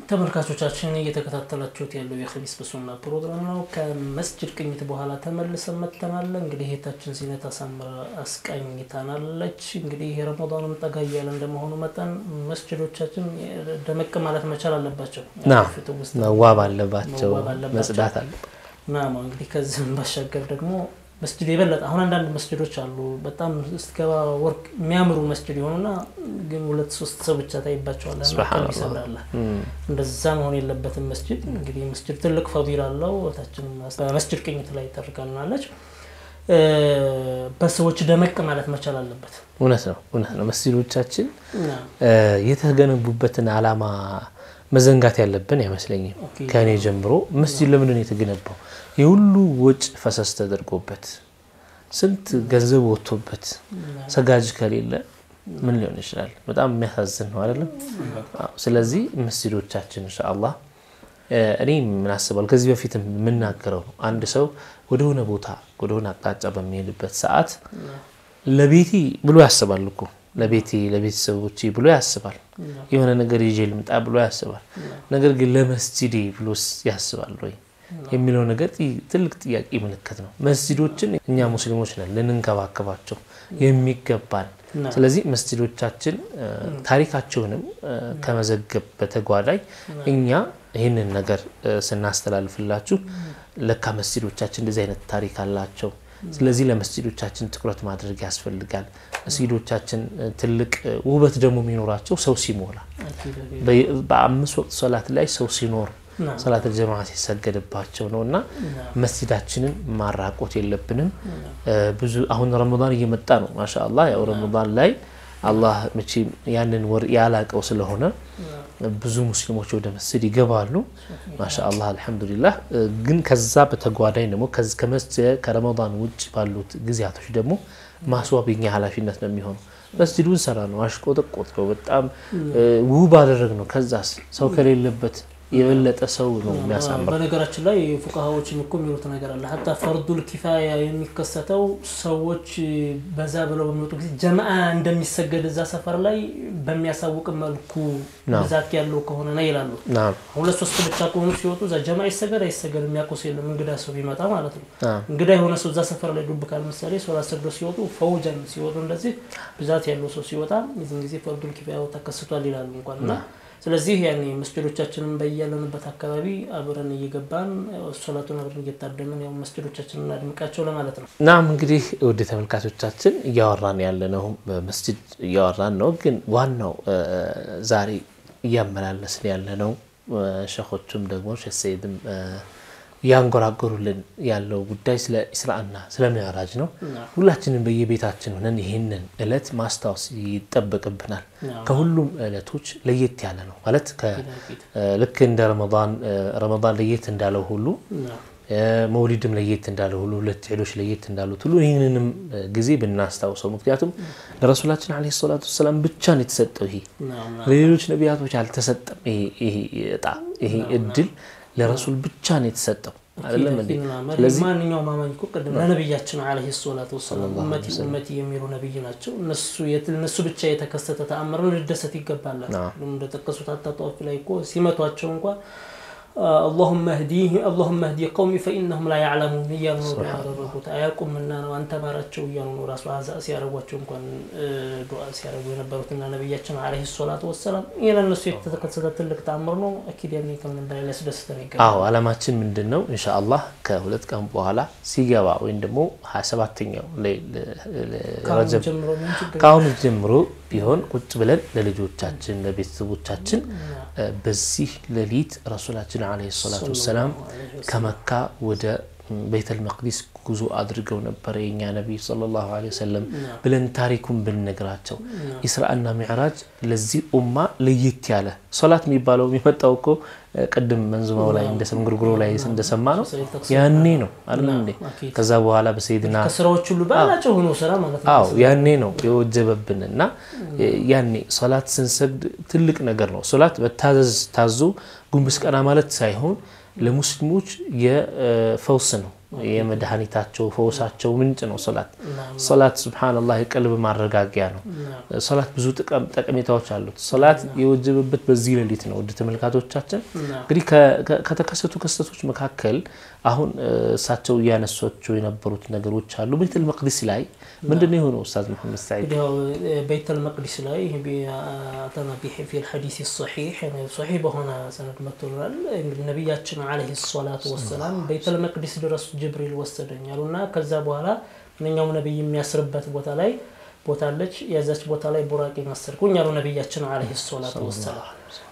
ተመልካቾቻችን እየተከታተላችሁት ያለው የኸሚስ በሱና ፕሮግራም ነው። ከመስጅድ ቅኝት በኋላ ተመልሰን መጥተናል። እንግዲህ እህታችን ዚነት አሳምራ አስቃኝታናለች። እንግዲህ ረመዳኑም ጠጋ እያለ እንደመሆኑ መጠን መስጅዶቻችን ደመቅ ማለት መቻል አለባቸው፣ መዋብ አለባቸው፣ መዋብ አለባቸው። መጽዳት አለባቸው። ናማ እንግዲህ ከዚህም ባሻገር ደግሞ መስጅድ የበለጠ አሁን አንዳንድ መስጅዶች አሉ በጣም ስትገባ ወርቅ የሚያምሩ መስጅድ የሆኑና ግን ሁለት ሶስት ሰው ብቻ ታይባቸዋል። ሱብሃነላህ። ይሰብራል። እንደዛ መሆን የለበትም። መስጅድ እንግዲህ መስጅድ ትልቅ ፈዲል አለው። እህታችን በመስጅድ ቅኝት ላይ ተርጋልናለች። በሰዎች ደመቅ ማለት መቻል አለበት። እውነት ነው፣ እውነት ነው። መስጂዶቻችን እና የተገነቡበትን ዓላማ መዘንጋት ያለብን አይመስለኝም። ኦኬ። ከእኔ ጀምሮ መስጂድ ለምንድን ነው የተገነባው? የሁሉ ወጭ ፈሰስ ተደርጎበት ስንት ገንዘብ ወጥቶበት ሰጋጅ ከሌለ ምን ሊሆን ይችላል? በጣም የሚያሳዝን ነው አይደለም? አዎ። ስለዚህ መስጂዶቻችን ኢንሻአላህ እ፣ እኔ ምን አስባለሁ ከዚህ በፊት የምናገረው ነው። አንድ ሰው ወደሆነ ቦታ ወደሆነ አቅጣጫ በሚሄድበት ሰዓት ለቤቴ ብሎ ያስባል እኮ ለቤቴ ለቤተሰቦቼ ብሎ ያስባል። የሆነ ነገር ይዤ ልምጣ ብሎ ያስባል። ነገር ግን ለመስጂዴ ብሎስ ያስባል ወይ የሚለው ነገር ጥ- ትልቅ ጥያቄ ምልክት ነው። መስጂዶችን እኛ ሙስሊሞች ነን ልንንከባከባቸው የሚገባን። እና ስለዚህ መስጂዶቻችን እ፣ ታሪካቸውንም እ፣ ከመዘገብ በተጓዳኝ እኛ ይህንን ነገር እ፣ ስናስተላልፍላችሁ ለካ መስጂዶቻችን እንደዚህ አይነት ታሪክ አላቸው። ስለዚህ ለመስጂዶቻችን ትኩረት ማድረግ ያስፈልጋል። መስጂዶቻችን እ፣ ትልቅ እ፣ ውበት ደግሞ የሚኖራቸው ሰው ሲሞላ አኪድ አኪድ። በ- በአምስት ወቅት ሶላት ላይ ሰው ሲኖር እና ሰላት ጀማ ሲሰገድባቸው ነው እና እና መስጂዳችንን ማራቆት የለብንም። እ፣ ብዙ አሁን ረመዳን እየመጣ ነው። ማሻአላህ ያው ረመዳን ላይ አላህ መቼም ያንን ወር ያላቀው ስለሆነ ብዙ ሙስሊሞች ወደ መስጂድ ይገባሉ። ማሻአላህ አልሐምዱሊላህ። እ፣ ግን ከዛ በተጓዳኝ ደግሞ ከዚ- ከመስጂድ ከረመዳን ውጭ ባሉት ጊዜያቶች ደግሞ ማስዋብ የኛ ኃላፊነት ነው የሚሆነው። መስጂዱን ሰራ ነው አሽቆጠቆጥ ነው በጣም እ፣ ውብ አደረግ ነው። ከዛስ ሰው ከሌለበት የበለጠ ሰው ነው የሚያሳምረው። በነገራችን ላይ ፉቃሃዎችም እኮ የሚሉት ነገር አለ። ሀታ ፈርዱል ኪፋያ የሚከሰተው ሰዎች በዛ ብለው በሚወጡ ጊዜ ጀማአ እንደሚሰገድ እዛ ሰፈር ላይ በሚያሳውቅ መልኩ ናም። ብዛት ያለው ከሆነ ነው ይላሉ። ናም ሁለት ሶስት ብቻ ከሆኑ ሲወጡ እዛ ጀማ ይሰገድ አይሰገድ የሚያውቁ ሰው የለም። እንግዳ ሰው ቢመጣ ማለት ነው። ናም እንግዳ የሆነ ሰው እዛ ሰፈር ላይ ዱብ ካል ምሳሌ ሶላት ሰግዶ ሲወጡ ፈውጀን ሲወጡ እንደዚህ ብዛት ያለው ሰው ሲወጣ የዚህን ጊዜ ፈርዱል ኪፋያው ተከስቷል ይላሉ እንኳን እና ስለዚህ ያኔ መስጅዶቻችንን በያለንበት አካባቢ አብረን እየገባን ያው ሶላቱን አብረን እየታደምን ያው መስጅዶቻችንን እናድምቃቸው ለማለት ነው። ናም እንግዲህ ውድ ተመልካቾቻችን እያወራን ያለነው በመስጂድ እያወራን ነው። ግን ዋናው እ፣ ዛሬ እያመላለስን ያለነው እ፣ ሸኾቹም ደግሞ ሼህ ሰይድም እ፣ እያንጎራጎሩልን ያለው ጉዳይ ስለ ኢስራእና ስለ ሚዕራጅ ነው። ሁላችንም በየቤታችን ሆነን ይህንን እለት ማስታወስ ይጠበቅብናል። ከሁሉም እለቶች ለየት ያለ ነው ማለት ከ- እ፣ ልክ እንደ ረመዳን እ፣ ረመዳን ለየት እንዳለው ሁሉ መውሊድም ለየት እንዳለ ሁሉ ሁለት ዒዶች ለየት እንዳሉት ሁሉ ይህንንም እ፣ ጊዜ ብናስታውሰው። ምክንያቱም ለረሱላችን ዓለይሂ ሰላቱ ወሰላም ብቻ ነው የተሰጠው ይሄ ለሌሎች ነቢያቶች አልተሰጠም። ይሄ ይሄ እጣ ይሄ እድል ለረሱል ብቻ ነው የተሰጠው አይደለም እንዴ? ስለዚህ ማንኛውም አማኝ እኮ ቅድም ለነቢያችን ዓለይሂ ሰላቱ ወሰላም ኡመቲ ኡመቲ የሚሉ ነቢይ ናቸው። እነሱ የት- እነሱ ብቻ የተከሰተ ተአምርን ልደሰት ይገባላል። እንደጠቀሱት አታጧፍ ላይ እኮ ሲመቷቸው እንኳ አላሁመ ህዲህ አላሁመ ህዲ ቀውሚ ፈኢነሁም ላ ያዕለሙን እያሉ ነው ዱዓ ያደረጉት። አያውቁምና ነው አንተ ማራቸው እያሉ ነው ራሱ አዛ ሲያደርጓቸው እንኳን እ፣ ዱዓ ሲያደርጉ የነበሩትና ነቢያችን ዓለይሂ ሰላቱ ወሰላም ይህ ለእነሱ የተከሰተ ትልቅ ተአምር ነው። አኪድ ያኔ ከምንም በላይ ሊያስደስተን ይገባል። አዎ አላማችን ምንድን ነው? ኢንሻአላህ ከሁለት ቀን በኋላ ሲገባ ወይም ደግሞ ሀያ ሰባተኛው ከአሁኑ ረጀብ ጀምሮ ምን ችግር ከአሁኑ ጀምሮ ቢሆን ቁጭ ብለን ለልጆቻችን ለቤተሰቦቻችን እ፣ በዚህ ሌሊት ረሱላችን ዓለይሂ ሰላቱ ወሰላም ከመካ ወደ ቤተል መቅዲስ ጉዞ አድርገው ነበረ የኛ ነቢይ ሰለላሁ ዐለይሂ ወሰለም ብለን ታሪኩን ብንነግራቸው ኢስራእና ሚዕራጅ ለዚህ ኡማ ለየት ያለ ሶላት የሚባለው የሚመጣው እኮ እ፣ ቅድም መንዙማው ላይ እንደሰም ጉርጉሮ ላይ እንደሰማ ነው ያኔ ነው አይደል እንዴ? ከዛ በኋላ በሰይድና ከስራዎች ሁሉ ባላቸው ሆኖ ስራ ማለት ነው። አዎ ያኔ ነው የወጀበብን እና ያኔ ሶላት ስንሰግድ ትልቅ ነገር ነው። ሶላት በታዘዝ ታዞ ጉንብስ ቀና ማለት ሳይሆን ለሙስሊሞች የፈውስ ነው፣ የመድኃኒታቸው ፈውሳቸው ምንጭ ነው ሶላት። ሶላት ሱብሓነላህ የቀልብ ማረጋጊያ ነው። ሶላት ብዙ ጠቀሜታዎች አሉት። ሶላት የወጀበበት በዚህ ሌሊት ነው። ውድ ተመልካቶቻችን እንግዲህ ከተከሰቱ ክስተቶች መካከል አሁን እሳቸው እያነሷቸው የነበሩት ነገሮች አሉ። ቤተል መቅዲስ ላይ ምንድን ነው የሆነው? ኡስታዝ መሐመድ ሰዒድ ቤተል መቅዲስ ላይ አተና ፊ ልሐዲስ ሰሒሕ ሰሒሕ በሆነ ሰነድ መጥቶልናል። ነቢያችን ዓለይሂ ሰላቱ ወሰላም ቤተል መቅዲስ ድረስ ጅብሪል ወሰደኝ አሉና ከዛ በኋላ እነኛውም ነቢይ የሚያስርበት ቦታ ላይ ቦታ አለች። የዛች ቦታ ላይ ቡራቄን አሰርኩኝ አሉ ነቢያችን ዓለይሂ ሰላቱ ወሰላም።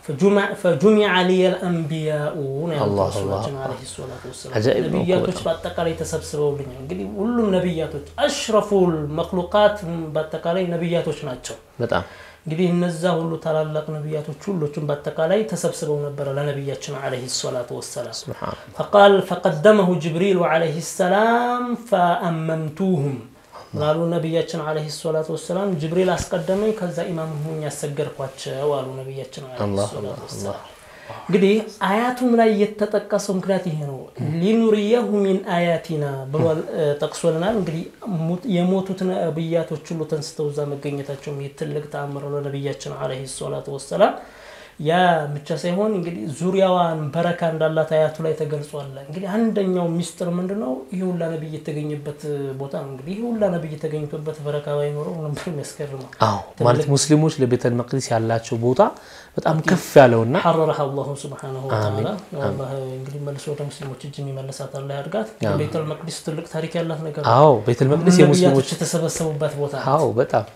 ፈጁሚዐ ሊየል አንቢያኡ ነው ያሉት ረሱላችን ዓለይሂ ሰላቱ ወሰላም። ነቢያቶች በአጠቃላይ ተሰብስበውልኛል። እንግዲህ ሁሉም ነቢያቶች አሽረፉል መክሉቃት በአጠቃላይ ነቢያቶች ናቸው። በጣም እንግዲህ እነዛ ሁሉ ታላላቅ ነቢያቶች ሁሎቹም በአጠቃላይ ተሰብስበው ነበረ ለነቢያችን ዓለይሂ ሰላቱ ወሰላም። ፈቃል ፈቀደመሁ ጅብሪል ዓለይሂ ሰላም ፈአመምቱሁም ምናሉ ነቢያችን ዓለይሂ ሰላቱ ወሰላም ጅብሪል አስቀደመኝ፣ ከዛ ኢማም ሁኝ ያሰገድኳቸው አሉ ነቢያችን ዓለይሂ ሰላቱ ወሰላም። እንግዲህ አያቱም ላይ የተጠቀሰው ምክንያት ይሄ ነው። ሊኑሪየሁ ሚን አያቲና ብሏል ጠቅሶልናል። እንግዲህ የሞቱት ነቢያቶች ሁሉ ተንስተው እዛ መገኘታቸውም ትልቅ ተአምር ለነቢያችን ዓለይሂ ሰላቱ ወሰላም። ያ ብቻ ሳይሆን እንግዲህ ዙሪያዋን በረካ እንዳላት አያቱ ላይ ተገልጿል። እንግዲህ አንደኛው ሚስጥር ምንድን ነው? ይህ ሁላ ነቢይ የተገኘበት ቦታ ነው። እንግዲህ ይህ ሁላ ነቢይ የተገኘበት በረካ ባይኖረው ነበር የሚያስገርመው። አዎ ማለት ሙስሊሞች ለቤተል መቅዲስ ያላቸው ቦታ በጣም ከፍ ያለውና ሐረረሃ አላሁ ስብሓነሁ ወተዓላ እንግዲህ መልሶ ወደ ሙስሊሞች እጅ የሚመለሳት አላህ ያድርጋት። ቤተል መቅዲስ ትልቅ ታሪክ ያላት ነገር አዎ ቤተል መቅዲስ የሙስሊሞች የተሰበሰቡበት ቦታ አዎ በጣም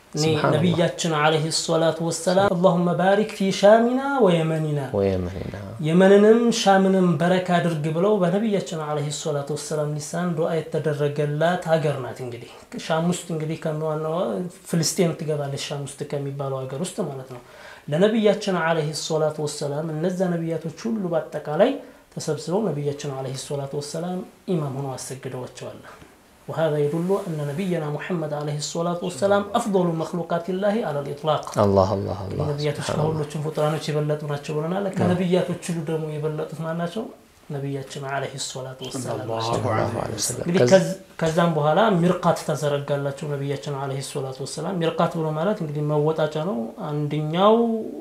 ነቢያችን ዓለይሂ ሰላቱ ወሰላም አላሁመ ባሪክ ፊ ሻሚና ወየመኒና ወየመኒና የመንንም ሻምንም በረካ አድርግ ብለው በነቢያችን ዓለይሂ ሰላቱ ወሰላም ሊሳን ዱዓ የተደረገላት ሀገር ናት። እንግዲህ ሻም ውስጥ እንግዲህ ከዋናዋ ፍልስጤን ትገባለች። ሻም ውስጥ ከሚባለው ሀገር ውስጥ ማለት ነው። ለነቢያችን ዓለይሂ ሰላቱ ወሰላም እነዛ ነቢያቶች ሁሉ በአጠቃላይ ተሰብስበው ነቢያችን ዓለይሂ ሰላቱ ወሰላም ኢማም ሆነው አሰግደዋቸዋል። وهذا يدل أن نبينا محمد عليه الصلاة والسلام أفضل مخلوقات الله على الإطلاق አላህ አላህ አላህ ነቢያቶች ከሁሎችም ፍጡራኖች የበለጡ ናቸው ብለናል። ከነቢያቶች ሁሉ ደግሞ የበለጡት ማን ናቸው? ነቢያችን ዓለይሂ ሰላቱ ወሰላም እንግዲህ ከዛም በኋላ ሚርቃት ተዘረጋላቸው ነቢያችን ዓለይሂ ሰላቱ ወሰላም። ሚርቃት ብሎ ማለት እንግዲህ መወጣጫ ነው። አንደኛው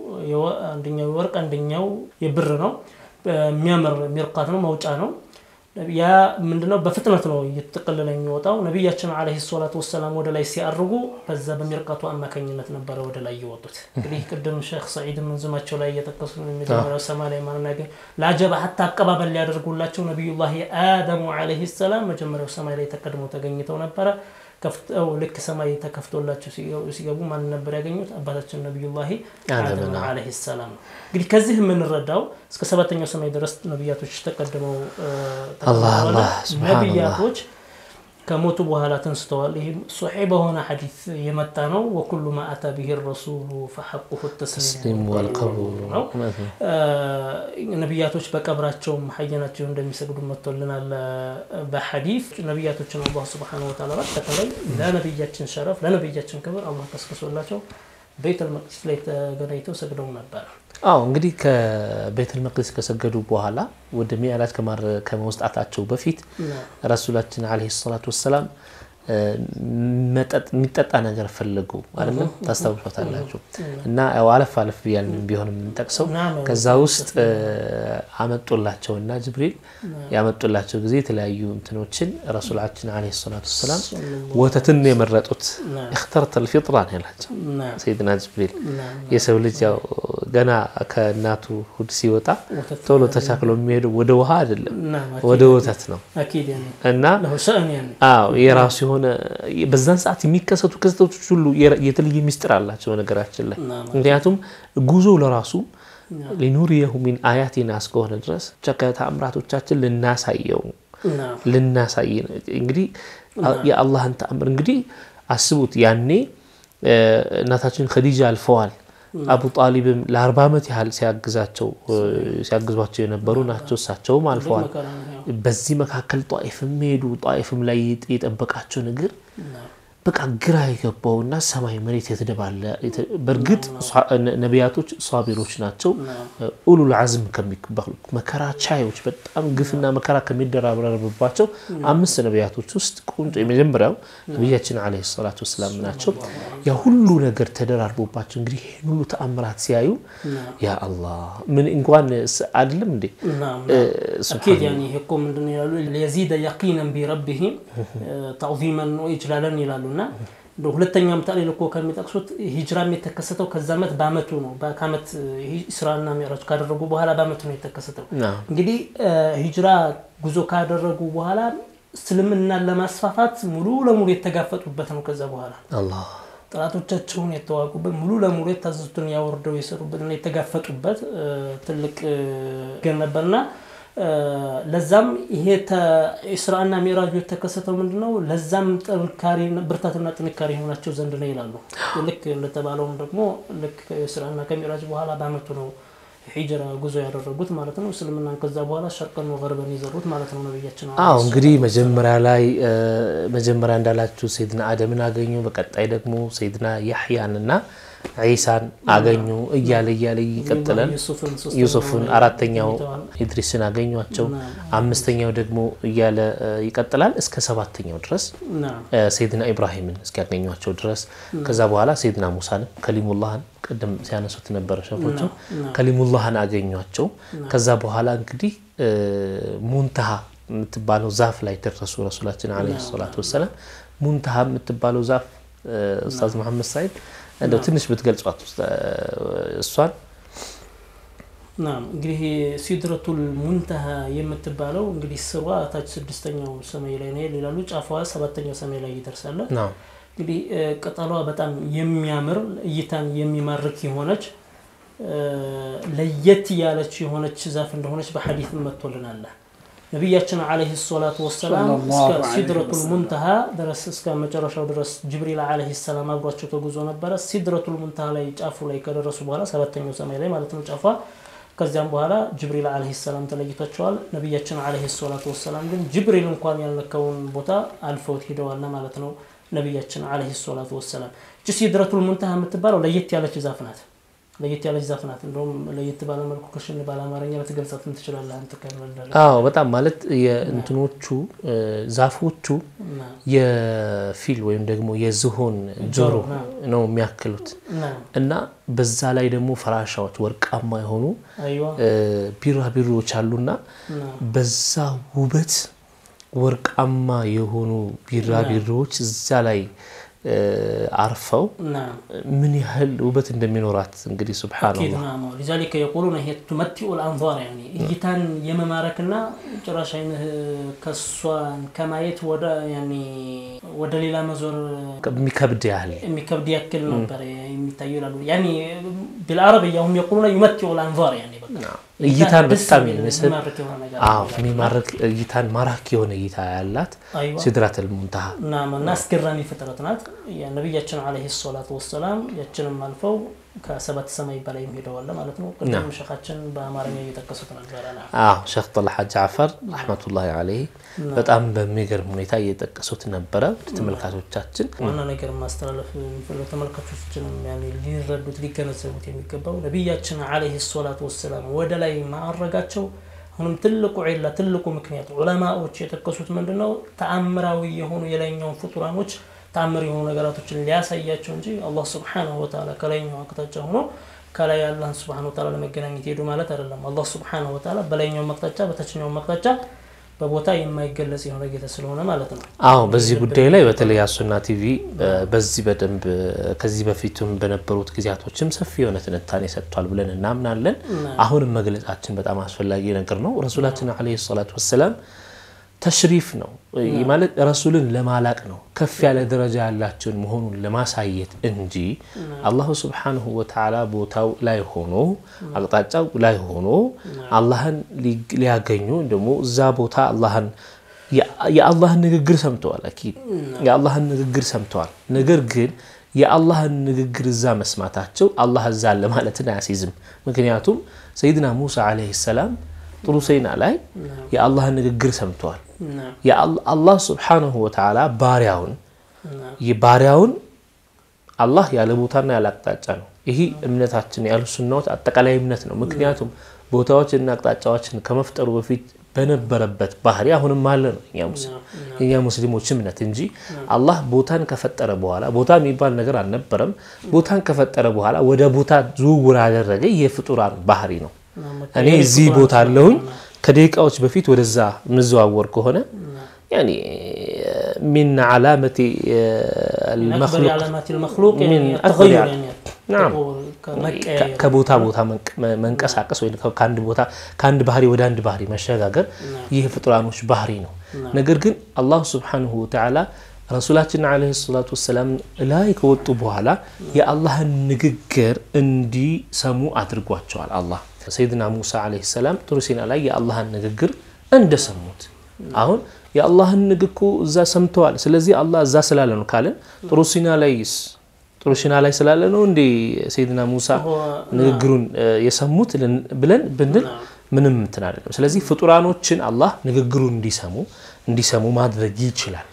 አንደኛው የወርቅ አንደኛው የብር ነው። የሚያምር ሚርቃት ነው፣ መውጫ ነው። ያ ምንድነው? በፍጥነት ነው እየተጠቀለለ የሚወጣው። ነቢያችን ዓለይሂ ሰላቱ ወሰላም ወደ ላይ ሲያርጉ በዛ በሚርቃቱ አማካኝነት ነበረ ወደ ላይ የወጡት። እንግዲህ ቅድም ሼክ ሰዒድ መንዝማቸው ላይ እየጠቀሱ የመጀመሪያው ሰማይ ላይ ማናገር ለአጀባ ሀታ አቀባበል ሊያደርጉላቸው ነቢዩላህ አደሙ ዓለይሂ ሰላም መጀመሪያው ሰማይ ላይ ተቀድመው ተገኝተው ነበረ። ከፍተው ልክ ሰማይ ተከፍቶላቸው ሲገቡ ማን ነበር ያገኙት? አባታችን ነቢዩላህ አደም ዓለይሂ ሰላም ነው። እንግዲህ ከዚህ የምንረዳው እስከ ሰባተኛው ሰማይ ድረስ ነቢያቶች ተቀድመው ነቢያቶች ከሞቱ በኋላ ተንስተዋል። ይህ ሶሒህ በሆነ ሐዲስ የመጣ ነው። ወኩሉ ማ አታ ብሂ ረሱሉ ፈሐቁሁ ተስሊም ወልቀቡሉ ነው። ነቢያቶች በቀብራቸውም ሐየናቸው እንደሚሰግዱ መጥቶልናል በሐዲስ። ነቢያቶችን አላህ ሱብሓነሁ ወተዓላ በተለይ ለነቢያችን ሸረፍ ለነቢያችን ክብር አላህ ቀስቅሶላቸው ቤተል መቅዲስ ላይ ተገናኝተው ሰግደው ነበር። አዎ እንግዲህ ከቤተል መቅዲስ ከሰገዱ በኋላ ወደ ሚዕራጅ ከመውጣታቸው በፊት ረሱላችን ዓለይሂ ሰላቱ ወሰላም መጠጥ የሚጠጣ ነገር ፈለጉ አይደለም ታስታውሷታላችሁ። እና ያው አለፍ አለፍ ብያል ቢሆንም የምንጠቅሰው ከዛ ውስጥ አመጡላቸው እና ጅብሪል ያመጡላቸው ጊዜ የተለያዩ እንትኖችን ረሱላችን ዓለይሂ ሰላቱ ወሰላም ወተትን የመረጡት እክተርተል ፊጥራ ነው ያላቸው ሰይድና ጅብሪል። የሰው ልጅ ያው ገና ከእናቱ ሁድ ሲወጣ ቶሎ ተቻክሎ የሚሄደው ወደ ውሃ አይደለም ወደ ወተት ነው እና አዎ የራሱ የሆነ በዛን ሰዓት የሚከሰቱ ክስተቶች ሁሉ የተለየ ሚስጥር አላቸው ነገራችን ላይ ምክንያቱም ጉዞ ለራሱ ሊኑሪየሁ ሚን አያቲና እስከሆነ ድረስ ብቻ ከተአምራቶቻችን ልናሳየው ልናሳይ እንግዲህ የአላህን ተአምር እንግዲህ አስቡት ያኔ እናታችን ኸዲጃ አልፈዋል አቡ ጣሊብም ለአርባ ዓመት ያህል ሲያግዛቸው ሲያግዟቸው የነበሩ ናቸው። እሳቸውም አልፈዋል። በዚህ መካከል ጧኢፍም ሄዱ። ጧኢፍም ላይ የጠበቃቸው ነገር በቃ ግራ የገባውና ሰማይ መሬት የተደባለ በእርግጥ ነቢያቶች ሷቢሮች ናቸው። ኡሉል አዝም ከሚባሉ መከራ ቻዮች በጣም ግፍና መከራ ከሚደራረብባቸው አምስት ነቢያቶች ውስጥ ቁንጮ የመጀመሪያው ነቢያችን ዓለይሂ ሰላቱ ወሰላም ናቸው። ያ ሁሉ ነገር ተደራርቦባቸው እንግዲህ ይህን ሁሉ ተአምራት ሲያዩ ያ አላህ ምን እንኳን አይደለም እንዴ አኪድ ያኔ ይሄ እኮ ምንድን ነው ይላሉ ሊየዚደ የቂነን ቢረቢሂም ተዕዚመን ወኢጅላለን ይላሉ እና እንደ ሁለተኛም ታሊል እኮ ከሚጠቅሱት ሂጅራም የተከሰተው ከዛ ዓመት በአመቱ ነው። ከአመት ኢስራና ሚዕራጅ ካደረጉ በኋላ በአመቱ ነው የተከሰተው። እንግዲህ ሂጅራ ጉዞ ካደረጉ በኋላ እስልምናን ለማስፋፋት ሙሉ ለሙሉ የተጋፈጡበት ነው። ከዛ በኋላ አላህ ጠላቶቻቸውን የተዋጉበት ሙሉ ለሙሉ የታዘዙትን ያወርደው የሰሩበትና የተጋፈጡበት ትልቅ ገር ነበርና ለዛም ይሄ ኢስራና ሚዕራጁ የተከሰተው ምንድን ነው? ለዛም ጥንካሬ ብርታትና ጥንካሬ የሆናቸው ዘንድ ነው ይላሉ። ልክ እንደተባለውም ደግሞ ልክ ከኢስራና ከሚዕራጅ በኋላ በአመቱ ነው ሂጅራ ጉዞ ያደረጉት ማለት ነው። እስልምናን ከዛ በኋላ ሸርቀን ገርበን የዘሩት ማለት ነው ነብያችን። አዎ እንግዲህ መጀመሪያ ላይ መጀመሪያ እንዳላችሁ ሰይድና አደምን አገኙ። በቀጣይ ደግሞ ሰይድና ያሕያንና ዒሳን አገኙ እያለ እያለ ይቀጥላል። ዩሱፍን አራተኛው ኢድሪስን አገኟቸው። አምስተኛው ደግሞ እያለ ይቀጥላል እስከ ሰባተኛው ድረስ ሰይድና ኢብራሂምን እስኪያገኟቸው ድረስ ከዛ በኋላ ሰይድና ሙሳንም ከሊሙላህን ቅድም ሲያነሱት ነበረ ሸፎቹ ከሊሙላህን አገኟቸው። ከዛ በኋላ እንግዲህ ሙንተሃ የምትባለው ዛፍ ላይ ደረሱ ረሱላችን ዓለይሂ ሰላቱ ወሰላም። ሙንተሃ የምትባለው ዛፍ ኡስታዝ መሐመድ ሳይድ እንደው ትንሽ ብትገልጿት እሷን። ናም እንግዲህ ሲድረቱል ሙንተሃ የምትባለው እንግዲህ ስሯ ታች ስድስተኛው ሰማይ ላይ ነው ይላሉ። ጫፏ ሰባተኛው ሰማይ ላይ ይደርሳል። እንግዲህ ቅጠሏ በጣም የሚያምር እይታን የሚማርክ የሆነች ለየት ያለች የሆነች ዛፍ እንደሆነች በሐዲስ መጥቶልናል። ነቢያችን ዓለይሂ ሰላቱ ወሰላም እስከ ሲድረቱል ሙንተሃ ድረስ እስከ መጨረሻው ድረስ ጅብሪል ዓለይሂ ሰላም አብሯቸው ተጉዞ ነበረ። ሲድረቱል ሙንተሃ ላይ ጫፉ ላይ ከደረሱ በኋላ ሰባተኛው ሰማይ ላይ ማለት ነው ጫፏ። ከዚያም በኋላ ጅብሪል ዓለይሂ ሰላም ተለይቷቸዋል። ነቢያችን ዓለይሂ ሰላቱ ወሰላም ግን ጅብሪል እንኳን ያልነካውን ቦታ አልፈውት ሂደዋልና ማለት ነው። ነቢያችን ዓለይሂ ሰላቱ ወሰላም እቺ ሲድረቱል ሙንተሃ የምትባለው ለየት ያለች ዛፍ ናት። ለየት ያለች ዛፍ ናት። እንደውም ለየት ባለ መልኩ ክሽን ባለ አማርኛ ልትገልጻትም ትችላለህ አንተ ከመለለ አዎ፣ በጣም ማለት የእንትኖቹ ዛፎቹ የፊል ወይም ደግሞ የዝሆን ጆሮ ነው የሚያክሉት እና በዛ ላይ ደግሞ ፈራሻዎች ወርቃማ የሆኑ ቢራቢሮዎች አሉና በዛ ውበት ወርቃማ የሆኑ ቢራቢሮዎች እዛ ላይ አርፈው ምን ያህል ውበት እንደሚኖራት እንግዲህ ሱብሓነላህ። ሊዛሊከ የቁሉነ ሂየ ቱመቲኡ ልአንዛር እይታን የመማረክና ጭራሽ አይንህ ከሷን ከማየት ወደ ሌላ መዞር የሚከብድ ያህል የሚከብድ ያክል ነበር የሚታዩ ይላሉ። ያኒ ቢልዓረብያ ሁም የቁሉነ ዩመቲኡ ልአንዛር እይታን በጣም የሚመስል የሚማርክ እይታን ማራኪ የሆነ እይታ ያላት ሲድራቱል ሙንተሃ እና አስገራሚ ፍጥረት ናት። ነቢያችን ዓለይሂ ሰላቱ ወሰላም ያችንም አልፈው ከሰባት ሰማይ በላይ ሄደዋል ማለት ነው። ቅድም ሸኻችን በአማርኛ እየጠቀሱት ነበረ። አዎ ሼክ ጠልሓ ጃዕፈር ረሕመቱላሂ ዓለይህ በጣም በሚገርም ሁኔታ እየጠቀሱት ነበረ። ተመልካቾቻችን ዋና ነገር ማስተላለፍ የሚፈልገው ተመልካቾችንም ሊረዱት ሊገነዘቡት የሚገባው ነቢያችን ዓለይሂ ሰላቱ ወሰላም ወደ ላይ ማዕረጋቸው አሁንም ትልቁ ዒላ ትልቁ ምክንያት ዑለማዎች የጠቀሱት ምንድን ነው? ተአምራዊ የሆኑ የላይኛውን ፍጡራኖች ተአምር የሆኑ ነገራቶችን ሊያሳያቸው እንጂ አላህ ስብሓነሁ ወተዓላ ከላይኛው አቅጣጫ ሆኖ ከላይ አላህን ስብሓነሁ ወተዓላ ለመገናኘት ሄዱ ማለት አይደለም። አላህ ስብሓነሁ ወተዓላ በላይኛው አቅጣጫ በታችኛው አቅጣጫ በቦታ የማይገለጽ የሆነ ጌታ ስለሆነ ማለት ነው። አዎ በዚህ ጉዳይ ላይ በተለይ አሱና ቲቪ በዚህ በደንብ ከዚህ በፊቱም በነበሩት ጊዜያቶችም ሰፊ የሆነ ትንታኔ ሰጥቷል ብለን እናምናለን። አሁንም መግለጻችን በጣም አስፈላጊ ነገር ነው። ረሱላችን ዓለይሂ ሰላቱ ወሰላም ተሽሪፍ ነው ማለት ረሱልን ለማላቅ ነው ከፍ ያለ ደረጃ ያላቸውን መሆኑን ለማሳየት እንጂ አላሁ ስብሓንሁ ወተዓላ ቦታው ላይ ሆኖ አቅጣጫው ላይ ሆኖ አላህን ሊያገኙ ደግሞ እዛ ቦታ አላህን የአላህን ንግግር ሰምተዋል። አኪድ የአላህን ንግግር ሰምተዋል። ነገር ግን የአላህን ንግግር እዛ መስማታቸው አላህ እዛ አለ ማለትን አያስይዝም። ምክንያቱም ሰይድና ሙሳ ዓለይሂ ሰላም ጥሩ ሰይና ላይ የአላህን ንግግር ሰምተዋል። አላህ ስብሓንሁ ወተዓላ ባሪያውን ባሪያውን አላህ ያለ ቦታና ያለ አቅጣጫ ነው። ይህ እምነታችን ያሉ ሱናዎች አጠቃላይ እምነት ነው። ምክንያቱም ቦታዎችና አቅጣጫዎችን ከመፍጠሩ በፊት በነበረበት ባህሪ አሁንም አለ ነው የእኛ ሙስሊሞች እምነት እንጂ አላህ ቦታን ከፈጠረ በኋላ ቦታ የሚባል ነገር አልነበረም። ቦታን ከፈጠረ በኋላ ወደ ቦታ ዝውውር ያደረገ የፍጡራን ባህሪ ነው። እኔ እዚህ ቦታ አለሁኝ ከደቂቃዎች በፊት ወደዛ የምዘዋወር ከሆነ ያኒ ሚን ዓላመቲ ከቦታ ቦታ መንቀሳቀስ ወይ ከአንድ ባህሪ ወደ አንድ ባህሪ መሸጋገር ይህ የፍጡራኖች ባህሪ ነው። ነገር ግን አላሁ ስብሓነሁ ወተዓላ ረሱላችን ዓለይሂ ሰላቱ ወሰላም ላይ ከወጡ በኋላ የአላህን ንግግር እንዲሰሙ አድርጓቸዋል። አላህ ሰይድና ሙሳ ዓለይሂ ሰላም ጡር ሲና ላይ የአላህን ንግግር እንደሰሙት አሁን የአላህን ንግግር እዛ ሰምተዋል። ስለዚህ አላህ እዛ ስላለ ነው ካለን ጡር ሲና ላይስ ጡር ሲና ላይ ስላለ ነው እንዴ ሰይድና ሙሳ ንግግሩን የሰሙት ብለን ብንል ምንም እንትን አይደለም። ስለዚህ ፍጡራኖችን አላህ ንግግሩን እንዲሰሙ እንዲሰሙ ማድረግ ይችላል።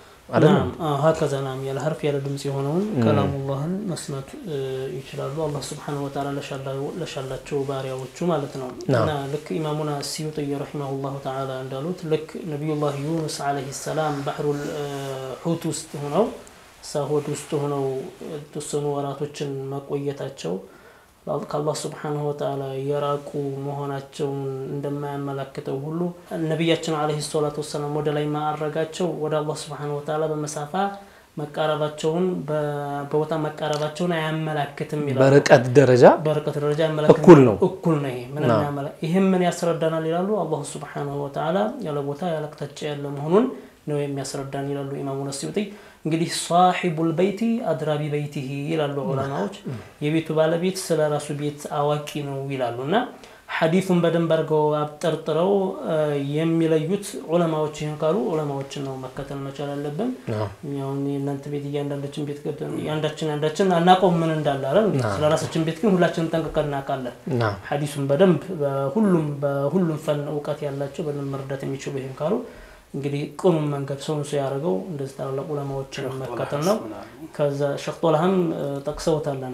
ሀከዛ ናም ያለ ሀርፍ ያለ ድምፅ የሆነውን ከላሙላህን መስማት ይችላሉ። አላህ ስብሓነሁ ወተዓላ ለሻላቸው ባሪያዎቹ ማለት ነው። እና ልክ ኢማሙና ሲዩጥይ ረሒመሁላሁ ተዓላ እንዳሉት ልክ ነቢዩላህ ዩኑስ ዓለይሂ ሰላም ባህሩል ሑት ውስጥ ሆነው ሳሆድ ውስጥ ሆነው የተወሰኑ ወራቶችን መቆየታቸው ከአላህ ስብሓነሁ ወተዓላ የራቁ መሆናቸውን እንደማያመላክተው ሁሉ ነቢያችን ዓለይሂ ሰላቱ ወሰላም ወደ ላይ ማዕረጋቸው ወደ አላህ ስብሓነሁ ወተዓላ በመሳፋ መቃረባቸውን በቦታ መቃረባቸውን አያመላክትም ይላሉ። በርቀት ደረጃ በርቀት ደረጃ እኩል ነው እኩል ነው። ይሄ ይህም ምን ያስረዳናል ይላሉ። አላሁ ስብሓነሁ ወተዓላ ያለ ቦታ ያለ አቅጣጫ ያለ መሆኑን ነው የሚያስረዳን ይላሉ ኢማሙ ነሲዩጢ። እንግዲህ ሳሒቡል በይቲ አድራ ቢበይቲሂ ይላሉ ዑለማዎች። የቤቱ ባለቤት ስለ ራሱ ቤት አዋቂ ነው ይላሉ እና ሐዲሱን በደንብ አድርገው አብጠርጥረው የሚለዩት ዑለማዎች ይህን ካሉ ዑለማዎችን ነው መከተል መቻል አለብን። ሁን የእናንተ ቤት እያንዳንዳችን ቤት ያንዳችን ያንዳችን አናውቀውም ምን እንዳለ አይደል? ስለ ራሳችን ቤት ግን ሁላችንም ጠንቅቀን እናውቃለን። ሐዲሱን በደንብ በሁሉም በሁሉም ፈን እውቀት ያላቸው በደንብ መረዳት የሚችሉ ይህን ካሉ እንግዲህ ቅኑን መንገድ ሰውን ሰው ያደረገው እንደዚህ ታላላቅ ዑለማዎችን መከተል ነው። ከዛ ሸኽ ጦልሃም ጠቅሰውታል።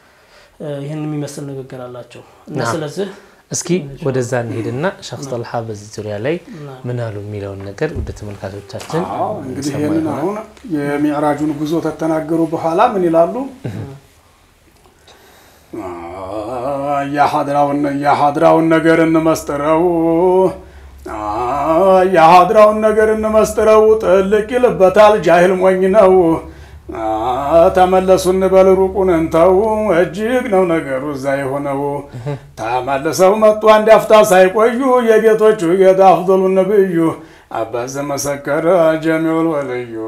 ይህን የሚመስል ንግግር አላቸው እና ስለዚህ እስኪ ወደዛ እንሄድና ሸኽ ጦልሃ በዚህ ዙሪያ ላይ ምን አሉ የሚለውን ነገር ወደ ተመልካቾቻችን እንግዲህ ይህንን አሁን የሚዕራጁን ጉዞ ከተናገሩ በኋላ ምን ይላሉ? የሀድራውን ነገር እንመስጥረው የሀድራውን ነገር እንመስጥረው ጥልቅ ይልበታል ጃሂል ሞኝ ነው። ተመለሱ እንበል ሩቁን እንተው እጅግ ነው ነገሩ እዛ የሆነው። ተመልሰው መጡ አንድ አፍታ ሳይቆዩ የጌቶቹ ጌታ አፍዶሉ ነብዩ አባዘ መሰከረ ጀሚዑል ወልዩ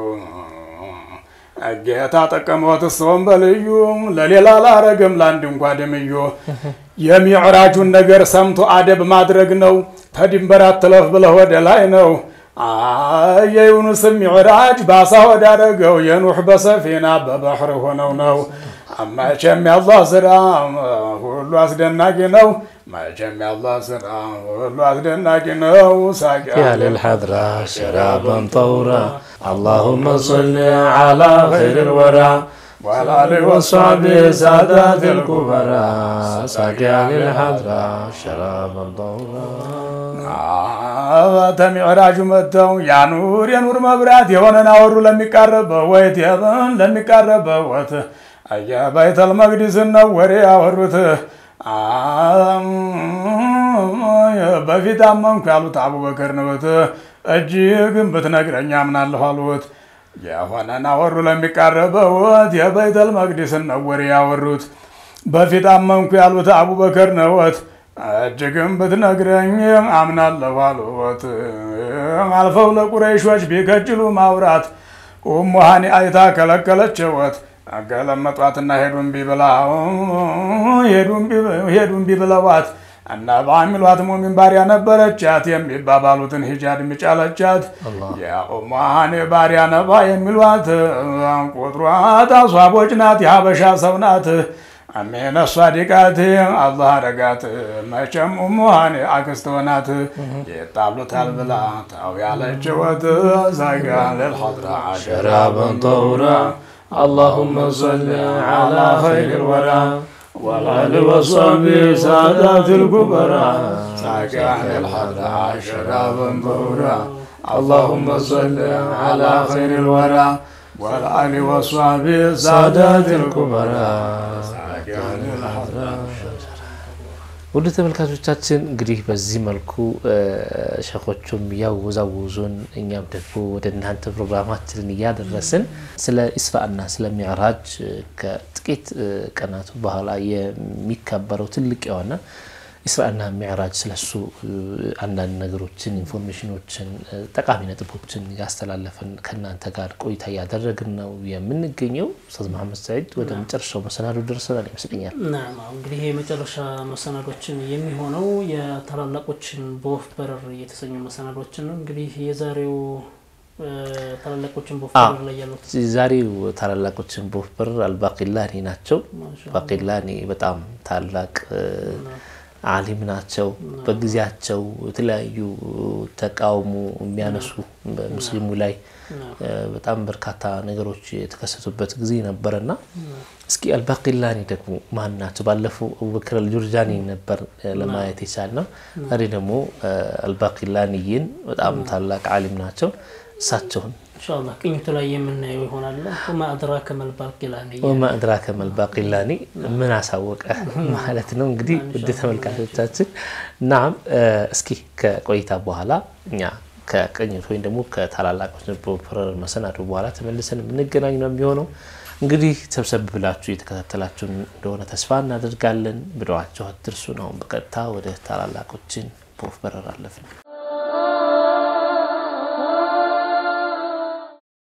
ጌታ ጠቀመዎት ሰውን በልዩ ለሌላ ላረገም ለአንድ እንኳ ደምዮ የሚዕራጁን ነገር ሰምቶ አደብ ማድረግ ነው። ተድንበር አትለፍ ብለህ ወደ ላይ ነው። የዩኑስም ሚዕራጅ ባሳ ወዳረገው የኑሕ በሰፊና በባሕር ሆነው ነው። መቼም የአላህ ስራ ሁሉ አስደናቂ ነው። መቼም የአላህ ስራ ሁሉ አስደናቂ ነው። ሳቂያ ልልሐድራ ሸራበን ጠውራ አላሁመ ሰሊ ዓላ ኸይር ወራ والآل والصحب سادات الكبراء ساقيا للحضرة شرابا طهورا ተሚዕራጁ መጥተው ያኑር የኑር መብራት የሆነን አወሩ ለሚቃረበው ወይት የብን ለሚቃረበው ወት የበይተል መቅዲስን ነው ወሬ ያወሩት። በፊት አመንኩ ያሉት አቡበከር ነውት። እጅግም ብትነግረኝ አምናለሁ አሉት። የሆነን አወሩ ለሚቃረበውት የበይተል መቅዲስን ነው ወሬ ያወሩት። በፊት አመንኩ ያሉት አቡበከር ነዎት። እጅግም ብትነግረኝ አምናለሁ አሉት። አልፈው ለቁረይሾች ቢከጅሉ ማውራት ኡሙ ሃኒ አይታ ከለከለችወት። ገለመጧትና ሄዱን ቢብላው ሄዱን ቢብለዋት እና በአሚሏት ሙሚን ባሪያ ነበረቻት የሚባባሉትን ሂጃድ የሚጫለቻት የኡሙ ሃኒ ባሪያ ነባ የሚሏት ቁጥሯ ታሷቦች ናት የሀበሻ ሰው ናት። አሚነ ሷዲቃት አላህ አረጋት መቼም ኡሙሃኔ አክስት ሆናት ይጣሉታል ብላ ታው ያለችወት ዛጋ ልልሐድራ ሸራበን ጠውራ اللهم صل على خير الورى والآل والصحب سادات الكبرى ساكن الحضرة شرابا طهورا اللهم صل على خير الورى والآل والصحب سادات الكبرى ساكن الحضرة ውድ ተመልካቾቻችን እንግዲህ በዚህ መልኩ ሸኾቹም እያወዛወዙን እኛም ደግሞ ወደ እናንተ ፕሮግራማችንን እያደረስን ስለ ኢስራእና ስለ ሚዕራጅ ከጥቂት ቀናቱ በኋላ የሚከበረው ትልቅ የሆነ ኢስራእና ሚዕራጅ ስለሱ አንዳንድ ነገሮችን ኢንፎርሜሽኖችን ጠቃሚ ነጥቦችን ያስተላለፍን ከእናንተ ጋር ቆይታ እያደረግን ነው የምንገኘው። ኡስታዝ መሐመድ ሰዒድ ወደ መጨረሻው መሰናዶ ደርሰናል ይመስለኛል። ናም እንግዲህ የመጨረሻ መሰናዶችን የሚሆነው የታላላቆችን በወፍ በረር የተሰኙ መሰናዶችን ነው። እንግዲህ የዛሬው ታላላቆችን በወፍ በረር ላይ ያሉት ዛሬው ታላላቆችን በወፍ በረር አልባቂላኒ ናቸው። ባቂላኒ በጣም ታላቅ አሊም ናቸው። በጊዜያቸው የተለያዩ ተቃውሞ የሚያነሱ በሙስሊሙ ላይ በጣም በርካታ ነገሮች የተከሰቱበት ጊዜ ነበረና እስኪ አልባቂላኒ ደግሞ ማን ናቸው? ባለፈው አቡበክር አልጁርጃኒ ነበር ለማየት የቻልነው። ዛሬ ደግሞ አልባቂላኒይን በጣም ታላቅ አሊም ናቸው። እሳቸውን ኢንሻአላህ ቅኝቱ ላይ የምናየው ይሆናል። ወማ አድራከ መልባቂላኒ ወማ አድራከ መልባቂላኒ ምን አሳወቀ ማለት ነው። እንግዲህ ውድ ተመልካቾቻችን ናም እስኪ ከቆይታ በኋላ እኛ ከቅኝት ወይም ደግሞ ከታላላቆች ፕሮፐረር መሰናዶ በኋላ ተመልሰን የምንገናኝ ነው የሚሆነው። እንግዲህ ሰብሰብ ብላችሁ እየተከታተላችሁን እንደሆነ ተስፋ እናደርጋለን። ብለዋቸው አትርሱን። አሁን በቀጥታ ወደ ታላላቆችን በወፍ በረር አለፍን።